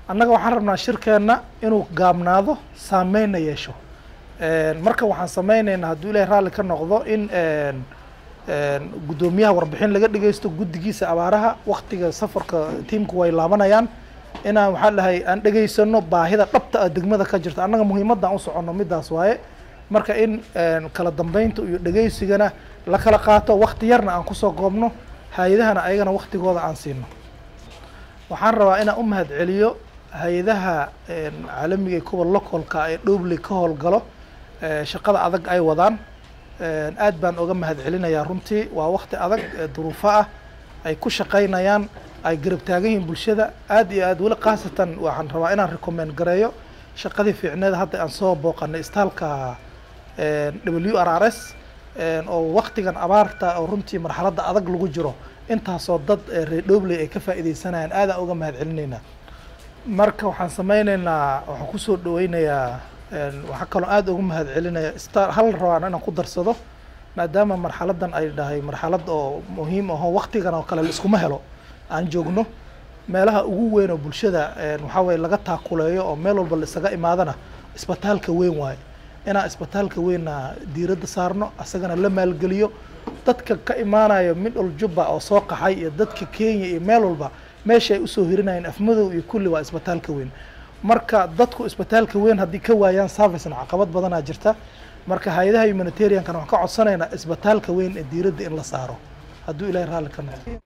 annaga waxaan rabnaa shirkeenna inuu gaabnaado saameynna yeesho marka waxaan sameyneynaa hadduu ilahay raalli ka noqdo in guddoomiyaha warbixin laga dhegeysto guddigiisa abaaraha waktiga safarka tiimku way laabanayaan inaan waxaa dhahay aan dhegeysano baahida dhabta ah degmada ka jirta annaga muhiimadaan u soconno midaas waaye marka in kala dambeynta iyo dhegeysigana la kala qaato wakti yarna aan kusoo goobno hay-adahana ayagana waktigooda aan siino waxaan rabaa inaan u mahad celiyo hay-adaha caalamiga ee kuwa localka ee dhowbley ka howlgalo shaqada adag ay wadaan aad baan oga mahad celinayaa runtii waa wakti adag duruufo ah ay ku shaqaynayaan ay garab taagan yihiin bulshada aad iyo aad weli khaasatan waxaan rabaa inaan recommend gareeyo shaqadii fiicneed hadda aan soo booqanay istaalka w r r s oo waktigan abaarta oo runtii marxaladda adag lagu jiro intaasoo dad reer dhobley ay ka faa'iideysanayaan aadaan uga mahad celinaynaa marka waxaan sameyneynaa waxaan kusoo dhaweynayaa waxaa kaloo aada uga mahad celinaya star hal rabaan inaan ku darsado maadaama marxaladdan ay dhahay marxalad oo muhiim aho waktigan oo kale laiskuma helo aan joogno meelaha ugu weyn oo bulshada waxaa weye laga taakuleeyo oo meel walba la isaga imaadana isbitaalka weyn waaye inaan isbitaalka weynna diiradda saarno asagana la maalgeliyo dadka ka imaanayo midhol jubba oo soo qaxay iyo dadka kenya iyo meel walba meesha ay usoo hirinayeen afmadow iyo kulli waa isbitaalka weyn marka dadku isbitaalka weyn haddii ka waayaan servicena caqabad badanaa jirta marka hay-adaha humanitariankana waxaan ka codsanaynaa isbitaalka weyn ee diiradda in la saaro hadduu ilahay raalli ka noqdo